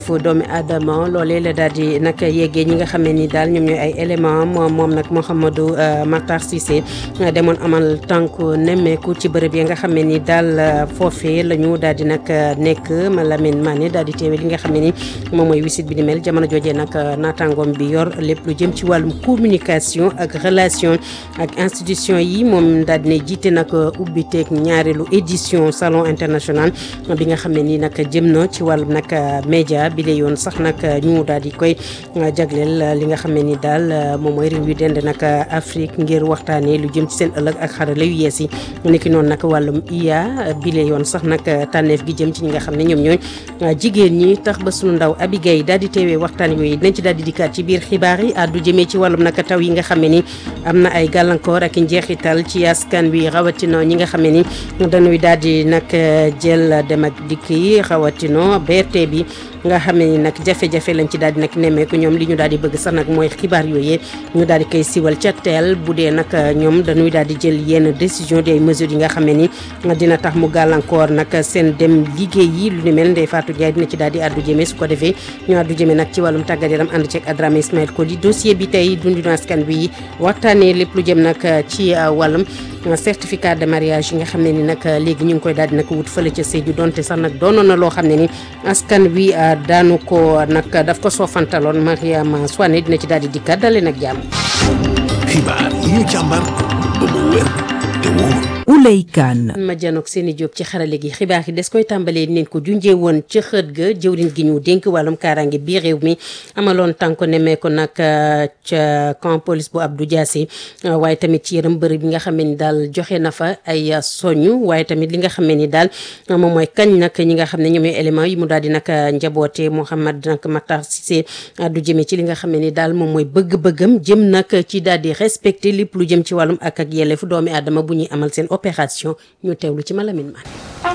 fu doomi aadama loolee la daal di nag yeggee ñi nga xam ne ni daal ñoom ñooy ay élément moom moom nag Mouhamadou Matar Cissé demoon amal tànk nemmeeku ci bërëb yi nga xam ne ni daal foofee la ñu daal di nag nekk Malamine Mané daal di teewe li nga xam ne ni moom mooy wisit bi ni mel jamono joojee nag naataangoom bi yor lépp lu jëm ci wàllum communication ak relation ak institution yi moom daal di ne jiite nag ubbiteeg ñaareelu édition salon international bi nga xam ne ni nag jëm na ci wàllum nag média bi la yoon sax nag ñu daal di koy jagleel li nga xam ne ni daal moom mooy réew yu dend nag Afrique ngir waxtaanee lu jëm ci seen ëllëg ak xarala yu yees yi nekki noonu nag wàllum IA bi la yoon sax nag tànneef gi jëm ci ñi nga xam ne ñoom ñooy jigéen ñi tax ba sunu ndaw Abigay daal di teewee waxtaan yooyu dinañ ci daal di dikkaat ci biir xibaar yi àddu jëmee ci wàllum nag taw yi nga xam ne ni am na ay gàllankoor ak njeexital ci askan wi rawatina ñi nga xam ne ni dañuy daal di nag jël dem ak dikk yi rawatina BRT bi nga xam ne ni nag jafe-jafe lañ ci daal di nag nemmeeku ñoom li ñu daal di bëgg sax nag mooy xibaar yooyee ñu daal di koy siwal ca teel bu dee nag ñoom dañuy daal di jël yenn décision des mesures yi nga xam ne ni dina tax mu gàllankoor nag seen dem liggéey yi lu ni mel Ndeye Fatou Ndiaye dina ci daal di àddu jëmee su ko defee ñu àddu jëmee nag ci wàllum tàggat yaram ànd ceeg Adrame Ismaël Koli dossier bi tey dundinu askan bi waxtaanee lépp lu jëm nag ci wàllum certificat de mariage yi nga xam ne ni nag léegi ñu ngi koy daal di nag wut fële ca Sédhiou donte sax nag doonoon na loo xam ne ni askan wi daanu ko nag daf ko soofantaloon Mariama Soane dina ci daal di dikkaat dalee nag jàmm. xibaar yi ñu càmbar ba mu wér te wóor. Ouley Kane ma janook seeni jóob ci xarale gi xibaar yi des koy tàmbalee neen ko junjee woon ca xët ga jëwriñ gi ñu dénk wàllum kaaraange bii réew mi amaloon tànko nemee ko nag ca camp police bu Abdou Diassé waaye tamit ci yërëm bërëb bi nga xam ne ni daal joxe na fa ay soñu waaye tamit li nga xam ne ni daal moom mooy kañ nag ñi nga xam ne ñoom élément yi mu daal di nag njaboote Mouhamad nag Matar Cissé du jëmee ci li nga xam ne ni daal moom mooy bëgg-bëggam jëm nag ci daal di respecté lépp lu jëm ci wàllum ak ak yelleefu doomi aadama bu ñuy amal seen opération ñu teewlu ci Malamine Mané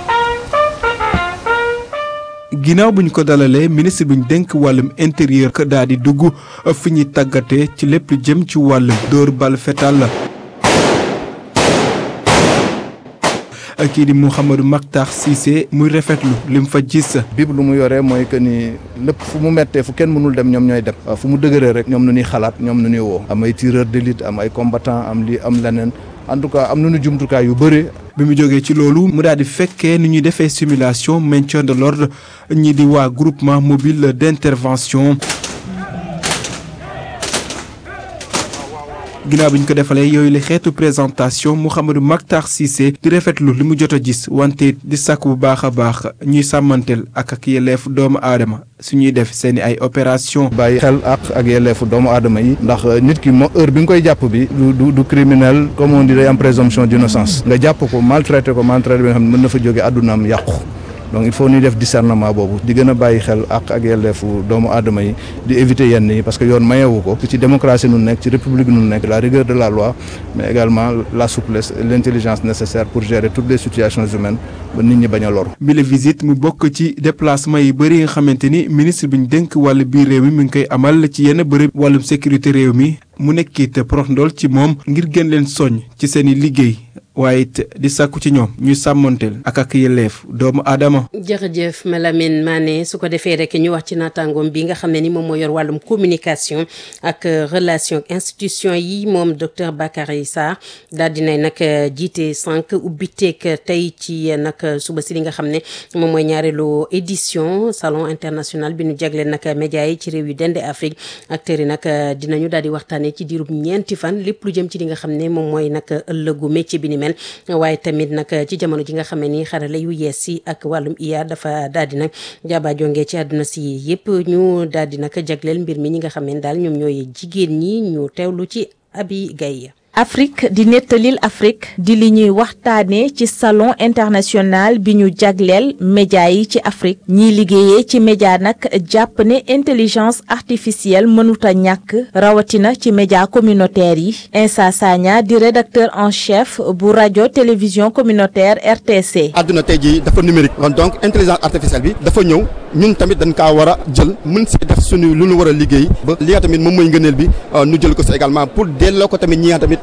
ginnaaw bu ñu ko dalalee ministre bi ñu dénk wàllum intérieur que daal di dugg fi ñuy tàggatee ci lépp lu jëm ci wàllum dóor bal fetal la kii di Mouhamadou Makhtar Cissé muy rafetlu li mu fa gis. bib lu mu yoree mooy que ni lépp fu mu mettee fu kenn mënul dem ñoom ñooy dem fu mu dëgëree rek ñoom nu ñuy xalaat ñoom nu ñuy woo am ay tireur d'élite am ay combattant am li am leneen en tout cas am nañu jumtukaay yu bëri. bi mu jógee ci loolu mu daal di fekkee ni ñuy defee simulation maintien de l'ordre ñi di waa groupement mobile d'intervention. ginnaaw bi ñu ko defalee yooyu la xeetu présentation Mouhamadou Makhtar Cissé di rafetlu li mu jot a gis wante di sàkk bu baax a baax ñuy sàmmanteel ak ak yelleefu doomu aadama su ñuy def seen i ay opération bàyyi xel ak ak yelleefu doomu aadama yi ndax nit ki moo heure bi nga koy jàpp bi du du du criminel comme on dit day am présomption d'innocence nga jàpp ko maltraité ko maltraité bi nga xam ne mën na fa jóge àddunaam yàqu donc il faut ñuy def discernement boobu di gën a bàyyi xel ak ak yelleefu doomu aadama yi di éviter yenn yi parce que yoon mayewu ko ci démocratie nu nekk ci république nu nekk la rigueur de la loi mais également la souplesse et l'intelligence nécessaire pour gérer toutes les situations humaines ba nit ñi bañ a loru bi la visite mu bokk ci déplacement yi bëri nga xamante ni ministre bi ñu dénk wàllu biir réew mi mi ngi koy amal ci yenn bërëb wàllum sécurité réew mi mu nekkit prox ndool ci moom ngir gën leen soññ ci seen i liggéey waaye it di sàkku ci ñoom ñuy sàmmanteel ak ak yelleef doomu aadama. jërëjëf Malamine Mané su ko defee rek ñu wax ci naataangoom bi nga xam ne ni moom moo yor wàllum communication ak relation ak institution yi moom docteur Bakary Sarr daal dinay nag jiite sànq ubbiteeg tey ci nag suba si li nga xam ne moom mooy ñaareelu édition salon international bi ñu jagleel nag média yi ci réew yu dende Afrique acteurs yi nag dinañu daal di waxtaanee ci diirub ñeenti fan lépp lu jëm ci li nga xam ne moom mooy nag ëllëgu métier bi ni mel waaye tamit nag ci jamono ji nga xam ne ni xarala yu yees si ak wàllum IA dafa daal di nag jaaba jonge ci àdduna si yëpp ñu daal di nag jagleel mbir mi ñi nga xam ne daal ñoom ñooy jigéen ñi ñu teewlu ci Abi Gaye Afrique di nettalil Afrique di li ñuy waxtaanee ci salon international bi ñu jagleel média yi ci Afrique ñiy liggéeyee ci média nag jàpp ne intelligence artificielle mënuta ñàkk rawatina ci média communautaire yi Insa Sagna di rédacteur en chef bu rajo télévision communautaire RTC. àdduna tey jii dafa numérique donc intelligence artificielle bi dafa ñëw ñun tamit dañ kaa war a jël mën si def suñu lu ñu war a liggéey ba li nga tamit moom mooy ngëneel bi ñu jël ko si également pour delloo ko tamit ñi nga tamit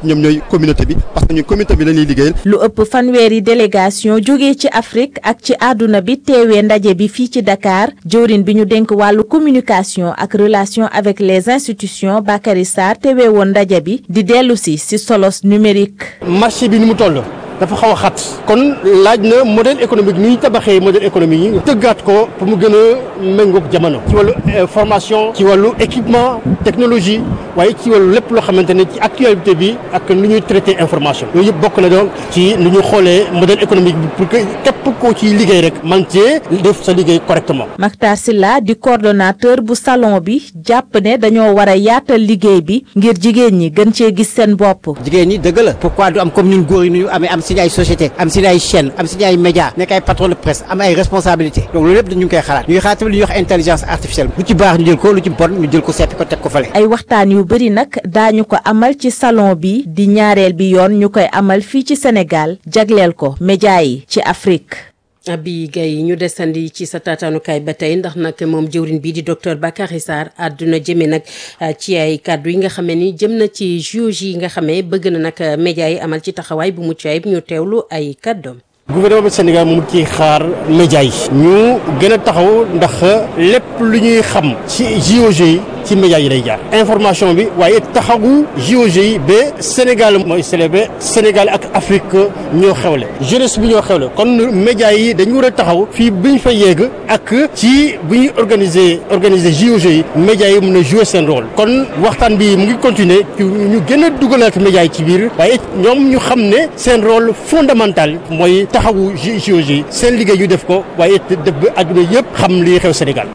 ñoom ñooy communauté bi parce que ñun communauté bi la ñuy liggéeyal. lu ëpp fanweeri délégation jógee ci Afrique ak ci àdduna bi teewee ndaje bi fii ci Dakar jëwrin bi ñu dénk wàllu communication ak relation avec les institutions Bakary Sarr teewee woon ndaje bi di dellu si si solos numérique. marché bi ni mu toll. dafa xaw a xat kon laaj na modèle économique ni ñu tabaxee modèle économique yi tëggaat ko pour mu gën a méngoog jamono ci wàllu formation ci wàllu équipement technologie waaye ci wàllu lépp loo xamante ne ci actualité bi ak nu ñuy traité information yooyu yëpp bokk na donc ci nu ñu xoolee modèle économique bi pour que képp koo ciy liggéey rek man cee def sa liggéey correctement Mactar Sylla di coordonnateur bu salon bi jàpp ne dañoo war a yaatal liggéey bi ngir jigéen ñi gën cee gis seen bopp jigéen ñi dëgg la pourquoi du am comme ñun góor yi nu ñu amee am si ay société am si ay chaîne am si ay média nekk ay patron de presse am ay responsabilité donc loolu yëpp dañu ngi koy xalaat ñu ngi xalaat tamit lu ñuy wax intelligence artificielle lu ci baax ñu jël ko lu ci bon ñu jël ko seppi ko teg ko fale ay waxtaan yu bëri nag daañu ko amal ci salon bi di ñaareel bi yoon ñu koy amal fii ci Sénégal jagleel ko média yi ci Afrique Abi Gaye ñu desandi ci sa taataanukaay ba tey ndax nag moom jëwrin bii di docteur Bakary Sarr àdduna jëme nag ci ay kàddu yi nga xamee ni jëm na ci JOJ yi nga xamee bëgg na nag média yi amal ci taxawaay bu mucc ayib ñu teewlu ay kàddoom gouvernement du Sénégal moom ci xaar média yi ñu gën a taxaw ndax lépp lu ñuy xam ci JOJ yi ci média yi lay jaar information bi waaye taxawu JOJ yi ba Sénégal mooy célébré Sénégal ak Afrique ñoo xewle jeunesse bi ñoo xewle kon média yi dañu war a taxaw fii bu ñu fa yegg ak ci bu ñuy organiser organiser JOJ yi média yi mën a jouer seen rôle kon waxtaan bi mu ngi continuer ñu gën a dugalaat média yi ci biir waaye ñoom ñu xam ne seen rôle fondamental mooy taxawu JOJ yi seen liggéey ñu def ko waaye def ba àdduna yëpp xam li xew Sénégal.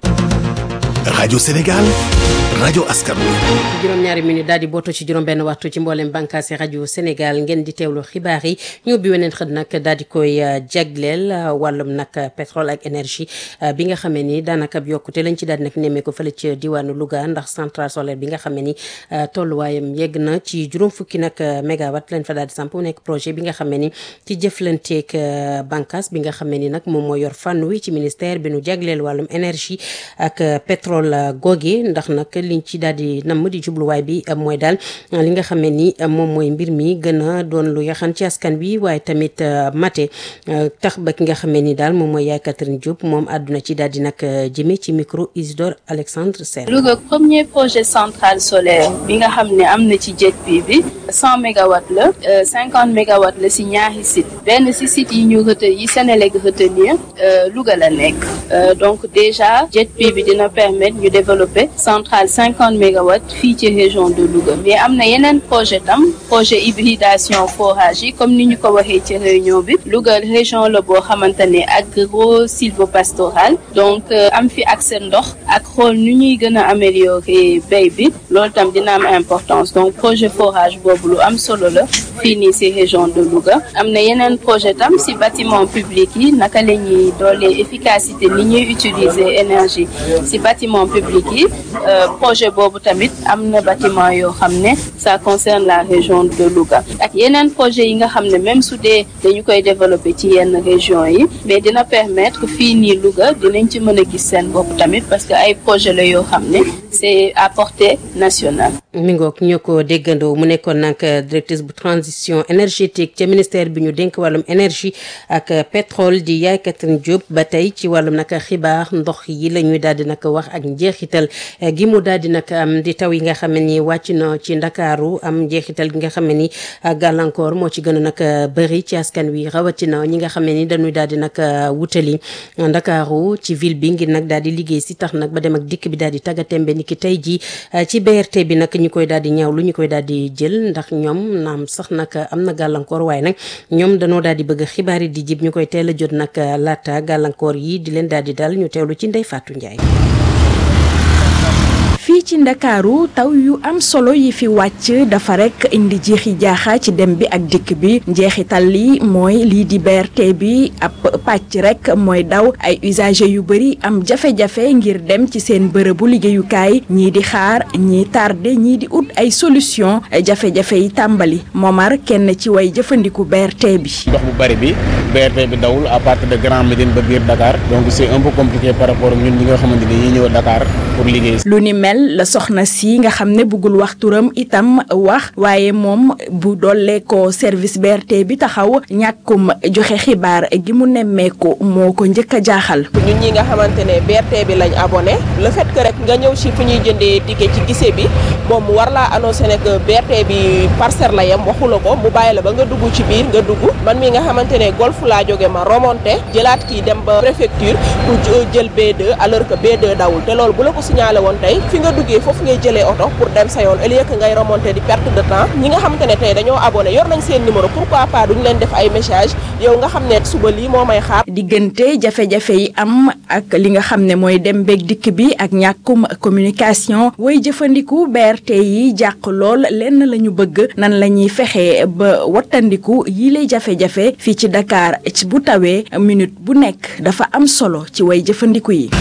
rajo Sénégal rajo askan wi. juróom-ñaari minute daal di booto ci juróom-benn waxtu ci mboolem bànqaasi rajo Sénégal ngeen di teewlu xibaar yi ñu ubbi weneen xët nag daal di koy jagleel wàllum nag pétrole ak énergie bi nga xamee ni daanaka yokkute lañ ci daal di nag nemmee ko fële ci diwaanu Louga ndax centrale solaire bi nga xamee ni tolluwaayam yegg na ci juróom fukki nag mégawatt lañ fa daal di samp mu nekk projet bi nga xamee ni ci jëflanteeg bànqaas bi nga xamee ni nag moom moo yor fànn wi ci ministère bi nu jagleel wàllum énergie ak pétrole googe ndax nag liñ ci daal di namm di jubluwaay bi mooy daal li nga xamee ni moom mooy mbir mi gën a doon lu yaxan ci askan bi waaye tamit mate tax ba ki nga xamee ni daal moom mooy yaay Catherine Diop moom àdduna ci daal di nag jëme ci micro Isidore Alexandre Sène Louga premier projet centrale solaire bi nga xam ne am na ci JETP bi cent mégawatts la cinquante mégawatts la si ñaari site benn si site yi ñu retenir yi Sénélec retenir Louga la nekk donc déjà JETP bi dina permettre ñu développer centrale cinquante mégawatts fii ci région de Louga mais am na yeneen projet tam projet hybridation forage yi comme ni ñu ko waxee ci réunion bi Louga région la boo xamante ne agro sylvopastoral donc am fi accès ndox ak xool nu ñuy gën a améliorer béy bi loolu tam dina am importance donc projet forage boobu lu am solo la fii nii si région de Louga am na yeneen projet tam si bâtiment public yi naka la ñuy doolee efficacité ni ñuy utiliser énergie si bâtiment public yi projet boobu tamit am na bâtiment yoo xam ne ça concerne la région de Louga ak yeneen projet yi nga xam ne même su dee dañu koy développer ci yenn région yi mais dina permettre fii nii Louga dinañ ci mën a gis seen bopp tamit parce que ay projet la yoo xam ne c'est à portée nationale mi ngoog ñoo ko déggandoo mu nekkoon nag directrice bu transition énergétique ca ministère bi ñu dénk wàllum énergie ak pétrole di yaay Catherine Diop ba tey ci wàllum nag xibaar ndox yi la ñuy daal di nag wax ak njeexital gi mu daal di nag am di taw yi nga xam ne ni wàcc na ci ndakaaru am njeexital gi nga xam ne ni gàllankoor moo ci gën a nag bëri ci askan wi rawatina ñi nga xam ne ni dañuy daal di nag wutali ndakaaru ci ville bi ngir nag daal di liggéey si tax nag ba dem ak dikk bi daal di tàggatémbe ni ki tey ji ci BRT bi nag ñu koy daal di ñaaw lu ñu koy daal di jël ndax ñoom naam sax nag am na gàllankoor waaye nag ñoom dañoo daal di bëgg xibaar yi di jib ñu koy teel a jot nag laata gàllankoor yi di leen daal di dal ñu teewlu ci Ndeye Fatou Ndiaye. fii ci ndakaaru taw yu am solo yi fi wàcc dafa rek indi jeexi jaaxa ci dem bi ak dikk bi njeexital li mooy lii di BRT bi ab pàcc rek mooy daw ay usagers yu bëri am jafe-jafe ngir dem ci seen bërëbu liggéeyukaay ñii di xaar ñii tardé ñii di ut ay solution jafe-jafe yi tàmbali Momar kenn ci way jëfandiku BRT bi. ndox bu bari bi BRT bi dawul à partir de Grand Médine ba biir Dakar donc c'est un peu compliqué par rapport ak ñun ñi nga xamante ni ñi ñëw Dakar pour liggéey. lu ni mel la soxna si nga xam ne bëggul wax turam itam wax waaye moom bu dollee ko service BRT bi taxaw ñàkkum joxe xibaar gi mu nemmeeku moo ko njëkk a jaaxal. ñun ñi nga xamante ne BRT bi lañ abonné le fait que rek nga ñëw ci fu ñuy jëndee ticket ci gise bi moom mu war laa annoncé ne que BRT bi parcelle la yem waxu la ko mu bàyyi la ba nga dugg ci biir nga dugg man mi nga xamante ne golf laa jóge ma remonté jëlaat kii dem ba préfecture pour jël B2 alors que B2 dawul te loolu bu la ko signalé woon tey fi nga duggee foofu ngay jëlee oto pour dem sa yoon au lieu que ngay remonté di perte de temps ñi nga xamante ne tey dañoo abonné yor nañ seen numéro pourquoi pas duñ leen def ay message yow nga xam ne suba lii moo may xaar. diggante jafe-jafe yi am ak li nga xam ne mooy dem beeg dikk bi ak ñàkkum communication way jëfandiku BRT yi jàq lool lenn la ñu bëgg nan la ñuy fexe ba wattandiku yi lay jafe-jafe fii ci Dakar ci bu tawee minute bu nekk dafa am solo ci way jëfandiku yi.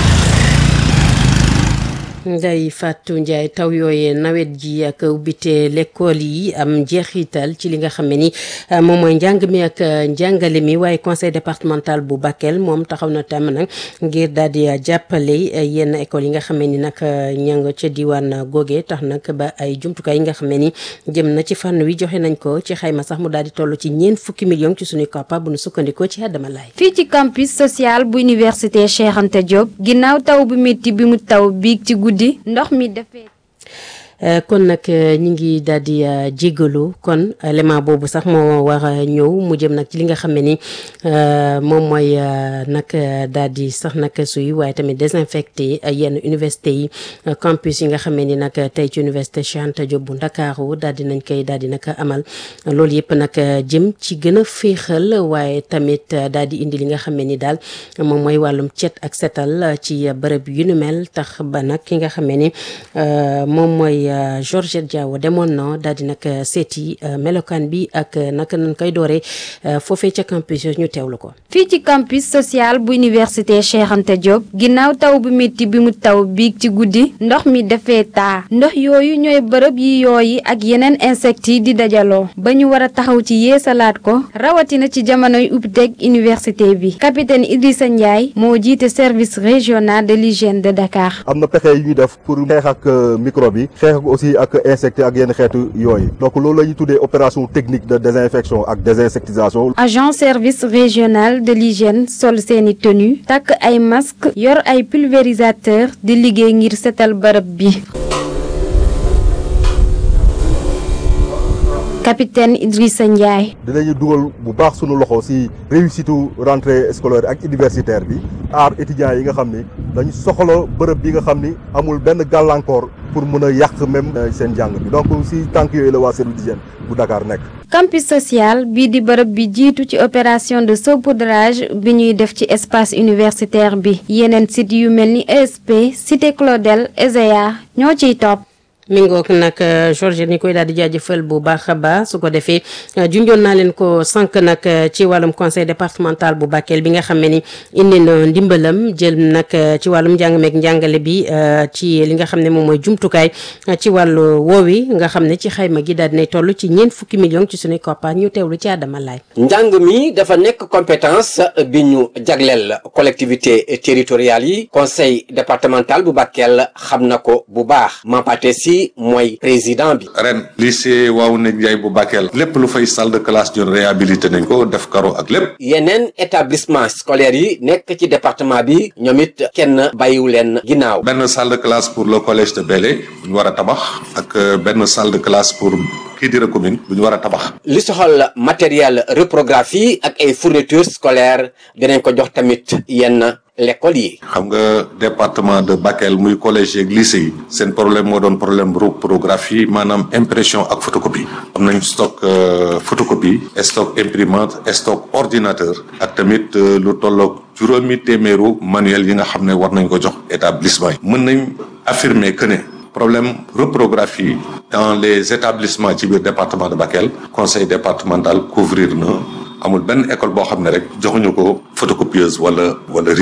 Ndeye Fatou Ndiaye taw yooyee nawet ji ak ubbite l'école yi am njeexital ci li nga xam ne ni moom mooy njàng mi ak njàngale mi waaye conseil départemental bu Bakel moom taxaw na tam nag ngir daal di jàppale yenn école yi nga xam ne ni nag ña nga ca diwaan googee tax nag ba ay jumtukaay yi nga xam ne ni jëm na ci fànn wi joxe nañ ko ci xayma sax mu daal di toll ci ñeent fukki millions ci suñuy koppa bu nu sukkandikoo ci Adama Laay fii ci campus social bu université Cheikh Anta Diop ginnaaw taw bu métti bi mu taw biig ci guddi ndox mi dafee kon nag ñi ngi daal di jégalu kon élément boobu sax moo war a ñëw mu jëm nag ci li nga xam ne ni moom mooy nag daal di sax nag suy waaye tamit désinfecté yenn université yi campus yi nga xam ne ni nag tey ci université Cheikh Anta Diop bu Ndakaaru daal di nañ koy daal di nag amal loolu yëpp nag jëm ci gën a féexal waaye tamit daal di indi li nga xam ne ni daal moom mooy wàllum cet ak setal ci bërëb yu nu mel tax ba nag ki nga xam ne ni moom mooy. Georgette Diawo demoon na daal di nag seeti melokaan bi ak naka nañ koy dooree foofee ca campus yooyu ñu teewlu ko. fii ci campus social bu université Cheikh Anta Diop ginnaaw taw bu métti bi mu taw biig ci guddi ndox mi dafee taa ndox yooyu ñooy bërëb yi yooyi ak yeneen insectes yi di dajaloo ba ñu war a taxaw ci yeesalaat ko rawatina ci jamonoy ubbiteg université bi capitaine Idrissa Ndiaye moo jiite service régional de l'hygiène de Dakar. am na pexe yu ñuy def pour xeex ak microbe bi xeex ak aussi ak insectes ak yenn xeetu yooyu donc loolu la ñuy tuddee opération technique de désinfection ak désinsectisation. agent service régional de l'hygiène sol seeni tenue takk ay masque yor ay pulvérisateur di liggéey ngir setal bërëb bi. capitaine Idrissa Ndiaye. dinañu dugal bu baax sunu loxo ci réussite rentrée scolaire ak universitaire bi aar étudiants yi nga xam ni dañu soxla bërëb bi nga xam ni amul benn gàllankoor pour mën a yàq même seen jàng bi donc ci tànk yooyu la waa service d'hygiène bu Dakar nekk. campus social bii di bërëb bi jiitu ci opération de saupoudrage bi ñuy def ci espace universitaire bi yeneen site yu mel ni ESP cité Claudel ESEA ñoo ciy topp. mi ngoog nag Georges ni koy daal di jaajëfal bu baax a baax su ko defee junjoon naa leen ko sànq nag ci wàllum conseil départemental bu Bakel bi nga xam ne ni indi na ndimbalam jël nag ci wàllum njàng meeg njàngale bi ci li nga xam ne moom mooy jumtukaay ci wàllu woowi nga xam ne ci xayma gi daal dinay toll ci ñeent fukki millions ci suñuy koppar ñu teewlu ci Adama Laay njàng mi dafa nekk compétence bi ñu jagleel collectivité territoriales yi conseil départemental bu Bakel xam na ko bu baax Mampaté si mooy président bi. ren lycée Waoune Ndiaye bu Bakel lépp lu fay salle de classe ñun réhabilité nañ ko def karo ak lépp. yeneen établissement scolaire yi nekk ci département bi ñoom it kenn bàyyiwu leen ginnaaw. benn salle de classe pour le collège de Bélé bu ñu war a tabax ak benn salle de classe pour Kidira commune bu ñu war a tabax. li soxal matériel reprographie ak ay fournitures scolaires dinañ ko jox tamit yenn. l'école yi. xam nga département de Bakel muy collège yeeg lycée yi seen problème moo doon problème reprographie maanaam impression ak photocopie am nañ stock photocopie stock imprimante stock ordinateur ak tamit lu tolloog juróomi téeméeru manuel yi nga xam ne war nañ ko jox établissement yi mën nañ affirmer que ne problème reprographie dans les établissements ci biir département de Bakel conseil départemental couvrir na amul benn école boo xam ne rek joxuñu ko photocopieuse wala wala réseau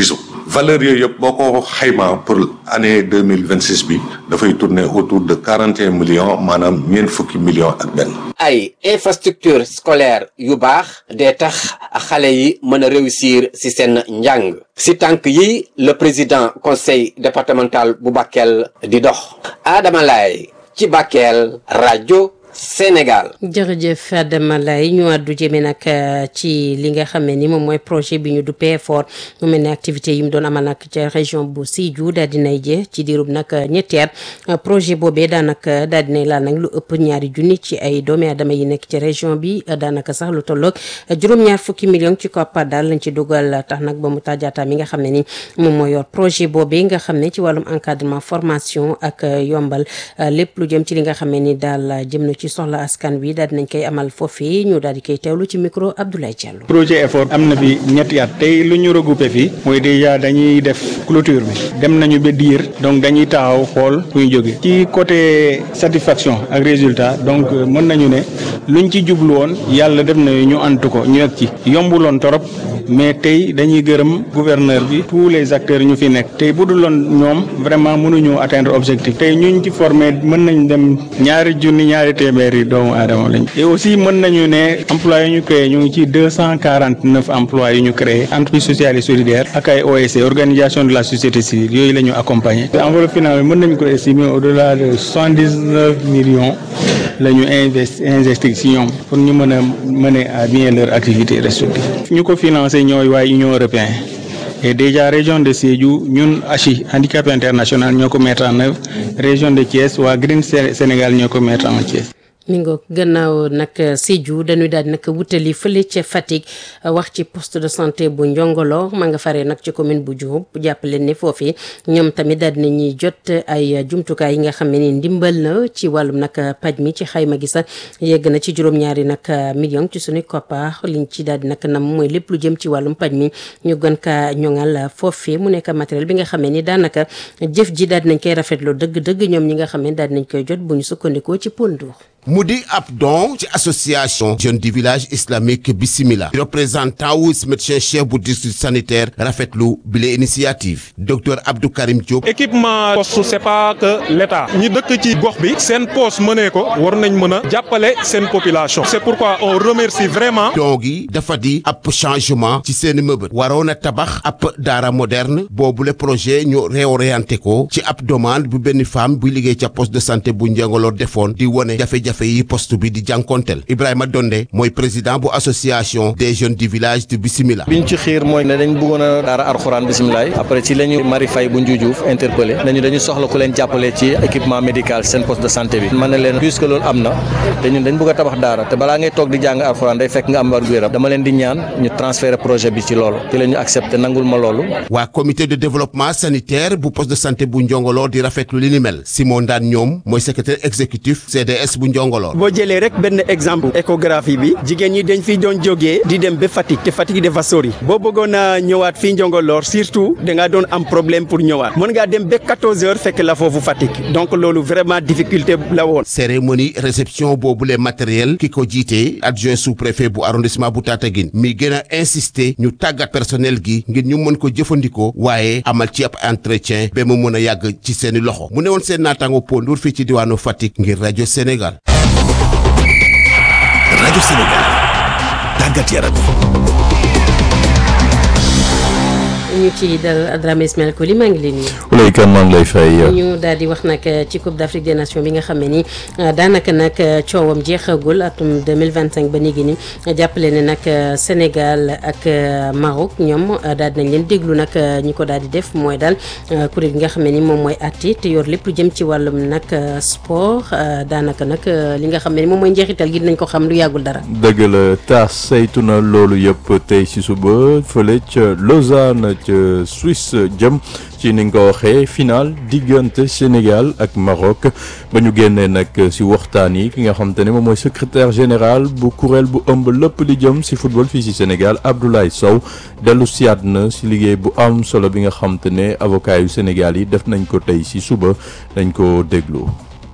valeur yooyu yëpp boo ko xaymaa pour année deux mille vingt six bi dafay tourner autour de quarante et un millions maanaam ñeent fukki millions ak benn. ay infrastructure scolaire yu baax dee tax xale yi mën a réussir ci seen njàng ci tànk yi le président conseil départemental bu Bakel di dox Adama Laye ci Bakel rajo Sénégal. jërëjëf Adama Lay ñu àddu jëme nag ci li nga xam ne ni moom mooy projet bi ñu duppee effort mu mel ne activité yi mu doon amal nag ca région bu Sédhiou daal dinay jë ci diirub nag ñetti at projet boobee daanaka daal dinay laal nag lu ëpp ñaari junni ci ay doomi aadama yi nekk ci région bi daanaka sax lu tolloog juróom-ñaar fukki million ci koppar daal lañ ci dugal tax nag ba mu tàjjaata mi nga xam ne ni moom mooy yor projet boobee nga xam ne ci wàllum encadrement formation ak yombal lépp lu jëm ci li nga xam ne ni daal jëm na ci ci soxla askan wi daal dinañ koy amal foofii ñu daal di koy teewlu ci micro Abdoulaye Diallo. projet effort am na fi ñetti at tey lu ñu regroupé fii mooy déjà dañuy def clôture bi dem nañu ba diir donc dañuy taxaw xool fu ñu jóge ci côté satisfaction ak résultat donc mën nañu ne luñ ci jublu woon yàlla def na ñu antu ko ñu yegg ci yombuloon torop mais tey dañuy gërëm gouverneur bi tous les acteurs ñu fi nekk tey bu duloon ñoom vraiment mënuñu atteindre objectif tey ñuñ ci formé mën nañ dem ñaari junni ñaari téeméeri doomu aadama lañ et aussi mën nañu ne emploi yu ñu créé ñu ngi ci deux cent quarante neuf emplois yu ñu créé entreprise sociale et solidaire ak ay OSC organisation de la société civile yooyu la ñu accompagné enveloppe finale mën nañu ko estimer au delà de soixante dix neuf millions la ñu investi investi si ñoom pour ñu mën a mener à bien leur activité respective ñu ko financé ñooy waaye Union européen et déjà région de Sédhiou ñun ACHI handicap international ñoo ko mettre en œuvre région de Thiès waa Green Sénégal ñoo ko mettre en Thiès mi ngoog gannaaw nag Sédhiou dañuy daal di nag wutali fële ca Fatick wax ci poste de santé bu Njongolo ma nga faree nag ci commune bu Diouroup jàppale ne foofii ñoom tamit daal di ñuy jot ay jumtukaay yi nga xam ne ni ndimbal na ci wàllum nag paj mi ci xayma gi sax yegg na ci juróom-ñaari nag million ci suñu koppar liñ ci daal di nag nam mooy lépp lu jëm ci wàllum paj mi ñu gën kaa ñoŋal foofii mu nekk matériel bi nga xam ne ni daanaka jëf ji daal di nañ koy rafetlu dëgg-dëgg ñoom ñi nga xam ne daal di nañ koy jot bu ñu sukkandikoo ci Pondour. mu di ab don ci association jeune du village islamique Bismillah représentant wu médecin chef bu district sanitaire rafetlu bile initiative docteur Abdou Karim Diop. équipement poste c'est pas que l'état ñi dëkk ci gox bi seen poste mënee ko war nañ mën a jàppale seen population c'est pourquoi on remercie vraiment. don gi dafa di ab changement ci seen mëbët waroon a tabax ab daara moderne boobule projet ñu réorienté ko ci ab demande bu benn femme buy liggéey ca poste de santé bu Njengolor defoon di wone jafe-jafe yi poste bi di jànkonteel Ibrahima Donde mooy président bu association des jeunes du village de Bismillah biñ ci xiir mooy ne dañ bëggoon a daara alxuraan bisimilaay après ci la ñu Marie Faye bu Njuujuuf interpellé nañu dañu soxla ku leen jàppale ci équipement médical seen poste de santé bi man ne leen puisque loolu am na te ñun dañ bëgg a tabax daara te balaa ngay toog di jàng alxuraan day fekk nga am wér gu yaram dama leen di ñaan ñu transférer projet bi ci loolu ci la ñu accepté nangul ma loolu waa comité de développement sanitaire bu poste de santé bu Njongolor di rafetlu li ni mel Simon Ndaan ñoom mooy secrétaire exécutif CDS bu Njongolor boo jëlee rek benn exemple échographie bi jigéen ñi dañ fi doon jógee di dem ba Fatick te Fatick dafa sori boo bëggoon a ñëwaat fii Njongolor surtout da ngaa doon am problème pour ñëwaat mën ngaa dem ba 14 heures fekk la foofu Fatick donc loolu vraiment difficulté la woon. cérémonie réception boobule matériel ki ko jiite adjoint sous-préfet bu arrondissement bu Tataguine mi gën a insister ñu tàggat personnel gi ngir ñu mën ko jëfandikoo waaye amal ci ab entretien ba mu mën a yàgg ci seeni loxo mu ne woon seen naataango Pondour fii ci diwaanu Fatick ngir rajo Sénégal. rajo Sénégal tàggat yaram ñu ci dal Adramé Ismaël Koli maa ngi leen nuyu. Oulay Kane maa ngi lay fay. ñu daal di wax nag ci Coupe d'Afrique des Nations bi nga xam ne ni daanaka nag coowam jeexagul atum 2025 ba léegi ni jàppale ne nag Sénégal ak Maroc ñoom daal di nañ leen déglu nag ñi ko daal di def mooy daal kuréel gi nga xam ne ni moom mooy atti te yor lépp lu jëm ci wàllum nag sport daanaka nag li nga xam ne ni moom mooy njeexital gi dinañ ko xam lu yàggul dara. dëgg la taas saytu na loolu yëpp tey ci suba fële ca Lausanne ca Suisse jëm ci ni nga ko waxee final diggante Sénégal ak Maroc ba ñu génnee nag ci waxtaan yi ki nga xam te ne moom mooy secrétaire général bu kuréel bu ëmb lépp li jëm ci football fii ci Sénégal Abdoulaye Sow dellu siyaat na ci liggéey bu am solo bi nga xam te ne avocat yu Sénégal yi def nañ ko tey ci suba dañ ko déglu.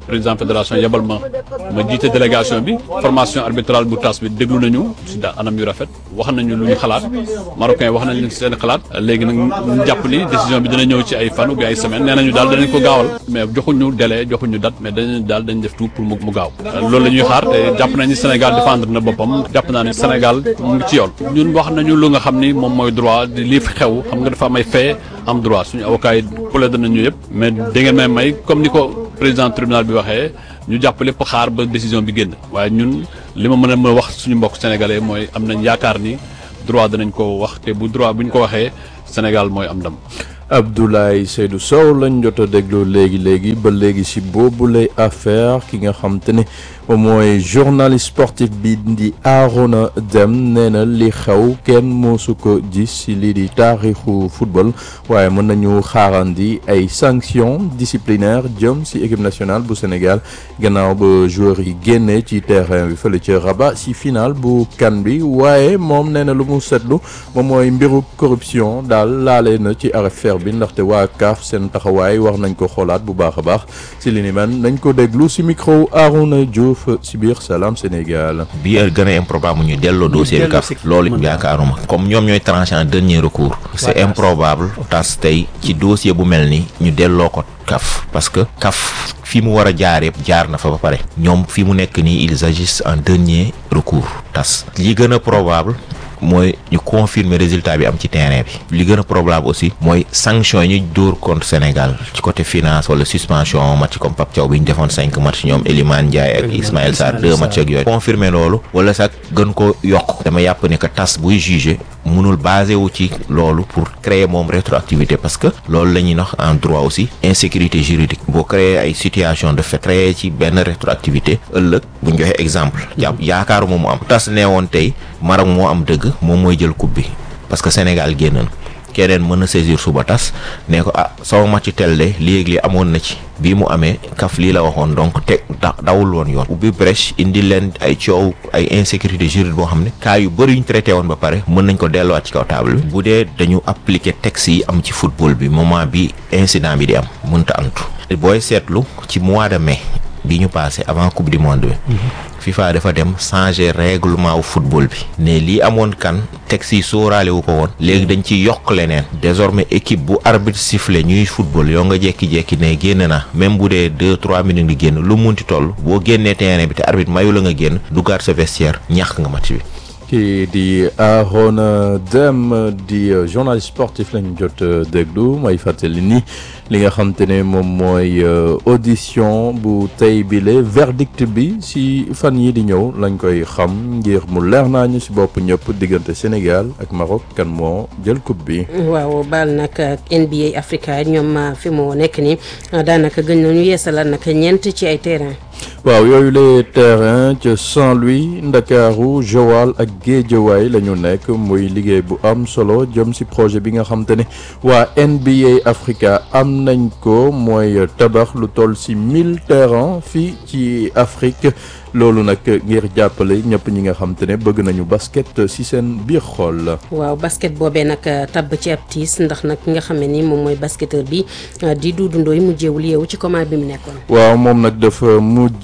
président fédération yebal ma ma jiite délégation bi formation arbitrale bu tas bi déglu nañu si da anam yu rafet wax nañu lu ñu xalaat marocain wax nañu seen xalaat léegi nag ñu jàpp ni décision bi dina ñëw ci ay fan ou bien ay semaine nee nañu daal danañ ko gaawal mais joxuñu délai joxuñu date mais dañu daal dañ def tout pour mu mu gaaw loolu la ñuy xaar te jàpp nañu Sénégal défendre na boppam jàpp naa ne Sénégal mu ngi ci yoon ñun wax nañu lu nga xam ni moom mooy droit di lii fi xew xam nga dafa am ay fait am droit suñu avocat yi plaidé nañu yëpp mais da ngeen may may comme ni ko président tribunal bi waxee ñu jàpp lépp xaar ba décision bi génn waaye ñun li ma mën a mën a wax suñu mbokk sénégalais mooy am nañ yaakaar ni droit danañ ko wax te bu droit bu ñu ko waxee Sénégal mooy am ndam. Abdoulaye Seydou Sow lañ jot a déglu léegi léegi ba léegi si boobule affaire ki nga xam te ne moom mooy journaliste sportif bi di Arona Deme nee na li xew kenn moosu ko gis si lii di taarixu football waaye mën nañu xaarandi ay sanctions disciplinaires jëm si équipe nationale bu Sénégal gannaaw ba joueurs yi génnee ci terrain bi fële ca Rabat si final bu kan bi waaye moom nee na lu mu seetlu moom mooy mbiru corruption daal laale na ci affaire bi ndaxte waa CAF seen taxawaay war nañ ko xoolaat bu baax a baax si li ni man nañ ko déglu si micro Arouna Diouf si biir Salam Sénégal. bi gën a improbable ñu delloo dossier bi CAF loolu yaakaaruma comme ñoom ñooy tranché en dernier recours c'est improbable tas tey ci dossier bu mel ni ñu delloo ko CAF parce que CAF fi mu war a jaar yëpp jaar na fa ba pare ñoom fi mu nekk nii ils agissent en dernier recours tas li gën a probable mooy ñu confirmer résultat bi am ci terrain bi li gën a probable aussi mooy sanction yi ñu dóor contre Sénégal ci côté finance wala suspension match comme Pape Thiaw bi ñu defoon cinq match ñoom Elimane Ndiaye ak Ismaël Sarr deux match ak yooyu confirmer loolu wala sax gën ko yokk dama yàpp ne que tas buy juger mënul basé wu ci loolu pour créer moom rétroactivité parce que loolu la ñuy wax en droit aussi insécurité juridique boo créer ay situation de fait créer ci benn rétroactivité ëllëg bu ñu joxe exemple jàpp yaakaaru moom mu am tas nee woon tey Maroc moo am dëgg moom mooy jël coupe bi parce que Sénégal génn na keneen mën na saisir suba tas ne ko ah sama match tel de léegi li amoon na ci bii mu amee kaf lii la waxoon donc te dawul woon yoon ubbi brèche indi leen ay coow ay insécurité juridique boo xam ne cas yu bëri yu ñu traité woon ba pare mën nañ ko delluwaat ci kaw table bi bu dee dañu appliquer texte yi am ci football bi moment bi incident bi di am mënta antu booy seetlu ci mois de mai bi ñu passé avant coupe du monde bi FIFA dafa dem changer règlement wu football bi ne lii amoon kan texte yi sóoraale wu ko woon léegi dañ ci yokk leneen désormais équipe bu arbitre sifflé ñuy football yoo nga jekki-jekki ne génn na même bu dee deux trois minutes di génn lu munti toll boo génnee terrain bi te arbitre mayu la nga génn duggaat sa vestiaire ñàkk nga match bi kii di Arona Deme di journaliste sportif lañ jot déglu may fàttali ni li nga xam te ne moom mooy audition bu tey bile verdict bi si fan yi di ñëw lañ koy xam ngir mu leer naa ñu si bopp ñëpp diggante Sénégal ak Maroc kan moo jël coupe bi. waaw baal nag NBA Africa ñoom fi mu nekk nii daanaka gën nañu yeesalaat nag ñeent ci ay terrain. waaw yooyu les terrain ca Saint-Louis Ndakaaru Joal ak Géejawaay la ñu nekk muy liggéey bu am solo jëm ci projet bi nga xam te ne waa NBA Africa am nañ ko mooy tabax lu toll ci mille terrain fii ci Afrique loolu nag ngir jàppale ñëpp ñi nga xam te ne bëgg nañu basket ci seen biir xol. waaw basket boobee nag tabb ci ab tiis ndax nag ki nga xam ne ni moom mooy basketteur bi di Doudou Ndoye mujjeewul yeewu ci comment bi mu nekkoon. waaw moom nag dafa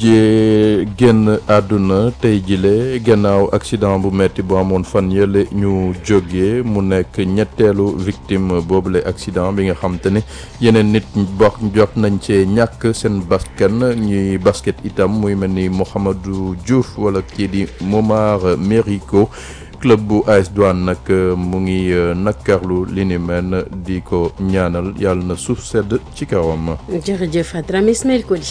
mujjee génn àdduna tey jile gannaaw accident bu metti bu amoon fan yële ñu jógee mu nekk ñetteelu victime boobule accident bi nga xam te ne yeneen nit bokk jot nañ cee ñàkk seen bakkan ñuy basket itam muy mel ni Mouhamadou Diouf wala kii di Momar Mérico club bu AS Douane nag mu ngi nakkarlu li ni mel di ko ñaanal yàlla na suuf sedd ci kawam. jërëjëf Adrame Ismaël Kodi.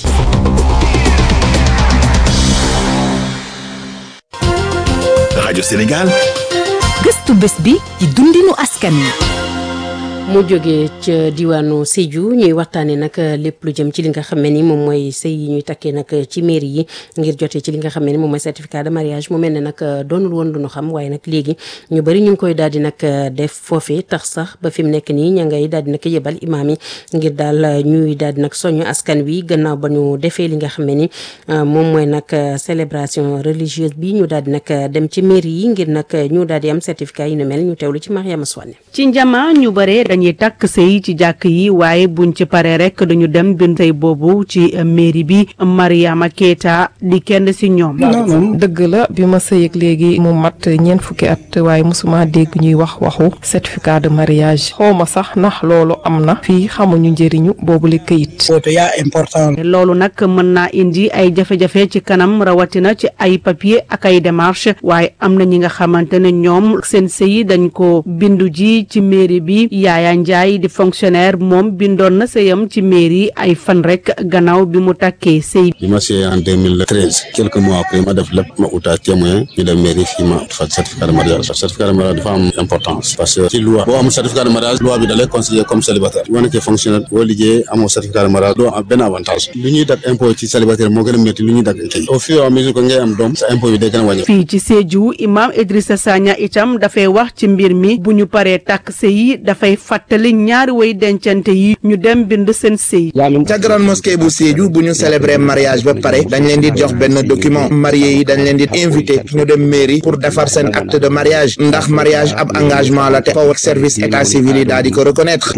rajo Sénégal. gëstu bés bi ci dundinu askan wi. mu jógee ca diwaanu Sédhiou ñuy waxtaanee nag lépp lu jëm ci li nga xam ne ni moom mooy sëy yi ñuy takkee nag ci mairie yi ngir jotee ci li nga xam ne ni moom mooy certificat de mariage mu mel ne nag doonul woon lu ñu xam waaye nag léegi ñu bëri ñu ngi koy daal di nag def foofee tax sax ba fi mu nekk nii ña ngay daal di nag yebal imaam yi ngir daal ñuy daal di nag soñu askan wi gannaaw ba ñu defee li nga xam ne ni moom mooy nag célébration religieuse bi ñu daal di nag dem ci mairie yi ngir nag ñu daal di am certificat yi nu mel ñu teewlu ci Mariama Soane ci njama ñu bare dañuy takk sëy ci jàkk yi waaye buñ ci paree rek dañu dem bind sëy boobu ci mairie bi Mariama Keita di kenn si ñoom. dëgg la bi ma sëy ak léegi mu mat ñeent fukki at waaye mosuma dégg ñuy wax waxu certificat de mariage xawma sax ndax loolu am na fii xamuñu njëriñu boobu li këyit. loolu nag mën naa indi ay jafe-jafe ci kanam rawatina ci ay papier ak ay démarche waaye am na ñi nga xamante ne ñoom seen sëy dañ ko bindu ji ci mairie bi Yaaya Njaay di fonctionnaire moom bindoon na sëyam ci mairie ay fan rek gannaaw bi mu takkee sëy bi ma sëyee en 2013 quelques mois après ma def lépp ma utaa témoin ñu dem mairie fii ma fa certificat de mariage certificat de mariage dafa am importance parce que ci loi boo amul certificat de mariage loi bi da lay considérer comme célibataire boo nekkee fonctionnaire boo liggéeyee amoo certificat de mariage doo am benn avantage lu ñuy dag impôt ci célibataire moo gën a métti lu ñuy dag kii au fur et à mesure que ngay am doom sa impôt bi day gën a wàññi fii ci Sédhiou imam Idrissa Sagna itam dafay wax ci mbir mi bu ñu paree takk sëy yi dafay fàttali ñaari way dencante yi ñu dem bind seen sëy ca grande mosquée bu Sédhiou bu ñu célébrer mariage ba pare dañ leen di jox benn document marié yi dañ leen di invité ñu dem mairie pour defar seen acte de mariage ndax mariage ab engagement la te faw service état civil yi daal di ko reconnaître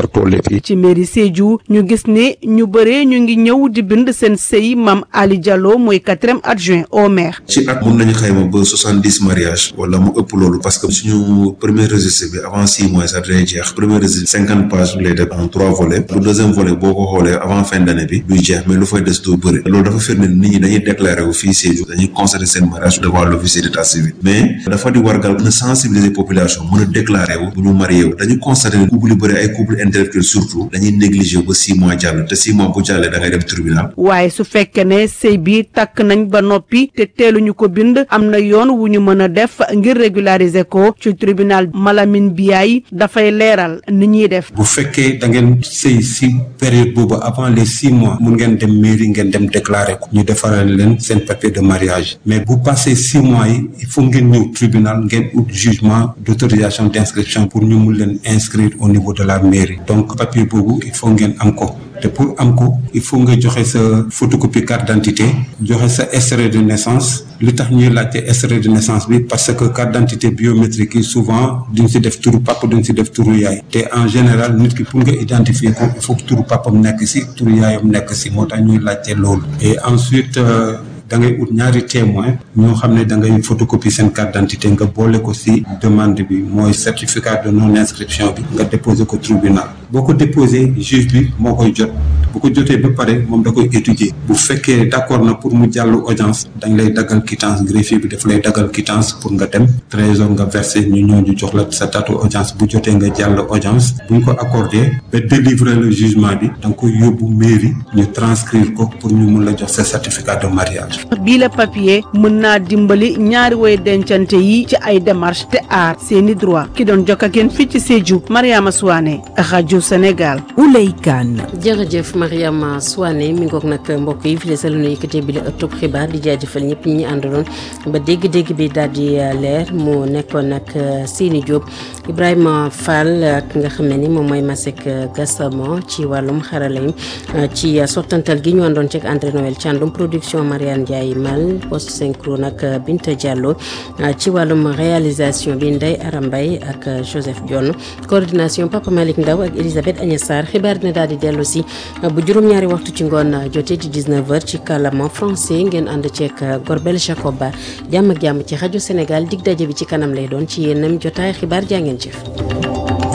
ci mairie Sédhiou ñu gis ne ñu bëree ñu ngi ñëw di bind seen sëy Mame Ali Diallo mooy quatrième adjoint au maire ci at mun nañu xayma ba soixante dix mariage wala mu ëpp loolu parce que suñu premier registre bi avant six mois sax day jeex premier registre cinquante pages lay def en trois volets bu deuxième volet boo ko xoolee avant fin d'année bi duy jeex mais lu fay des du bëri loolu dafa firnde nit ñi dañuy déclaré wu fii Sédhiou dañuy constater seen mariage devant l'officier d'état civil mais dafa di wargal mën a sensibiliser population mën a déclaré wu bu ñu marié wu dañu constater ne couple yu bëri ay couple intellectuel surtout dañuy négligé ba six mois jàll te six mois bu jàllee da ngay dem tribunal waaye su fekkee ne sëy bi takk nañ ba noppi te teeluñu ko bind am na yoon wu ñu mën a def ngir régulariser ko ci tribunal Malamine Biaye dafay leeral ni ñuy def. bu fekkee da ngeen sëy si période boobu avant les six mois mun ngeen dem mairie ngeen dem déclarer ko ñu defaral leen seen papier de mariage mais bu passé six mois yi il faut ngeen ñëw tribunal ngeen ut jugement d'autorisation d'inscription pour ñu mun leen inscrire au niveau de la mairie donc papier boobu il faut ngeen am ko. te pour am ko il faut nga joxe sa photocopie carte d'identité joxe sa extrait de naissance li tax ñuy laajte extrait de naissance bi parce que carte d'identité biométrique yi souvent duñ si def turu papa duñ si def turu yaay te en général nit ki pour nga identifier ko il faut que turu papam nekk si turu yaayam nekk si moo tax ñuy laajte loolu et ensuite da ngay ut ñaari témoin ñoo xam ne da ngay photocopie seen carte d'identité nga boole ko ci demande bi mooy certificat de non inscription bi nga déposer ko tribunal boo ko déposé juge bi moo koy jot bu ko jotee ba pare moom da koy étudier bu fekkee d'accord na pour mu jàll audience dañ lay daggal quittance greffier bi daf lay daggal quittance pour nga dem trésor nga verser ñu ñëw ñu jox la sa date audience bu jotee nga jàll audience bu ñu ko accordé ba délivrer le jugement bi da nga koy yóbbu mairie ñu transcrire ko pour ñu mun la jox sa certificat de mariage bii la papier mën naa dimbali ñaari woy dencante yi ci ay démarche te aar seeni droit ki doon jokk ak yéen fii ci Sédhiou Mariama Souane rajo Sénégal Ouley Kane jërëjëf Mariama Souane mi ngoog nag mbokk yi fii la nu yëkkatee bi la ëttub xibaar di jaajëfal ñëpp ñi ñu àndaloon ba dégg-dégg bi daal di leer mu nekkoon nag Sini Diop Ibrahima Fall ak nga xam ne ni moom mooy Masek Gassama ci wàllum xarala yi ci sottantal gi ñu àndoon ci ak André Noël Thiandoum production Mariane Ndiaye Mal post synchro nag Binta Diallo ci wàllum réalisation bi Ndeye Arambay ak Joseph Dione coordination Papa Malick Ndaw ak Elisabeth Agnès Sarr xibaar dina daal di dellu si bu juróom-ñaari waxtu ci ngoon jotee ci 19h ci kàllaama français ngeen ànd ceeg Gorbel Jacob Ba jàmm ak jàmm ci rajo Sénégal dig daje bi ci kanam lay doon ci yéenam jotaay xibaar jaa ngeen jëf.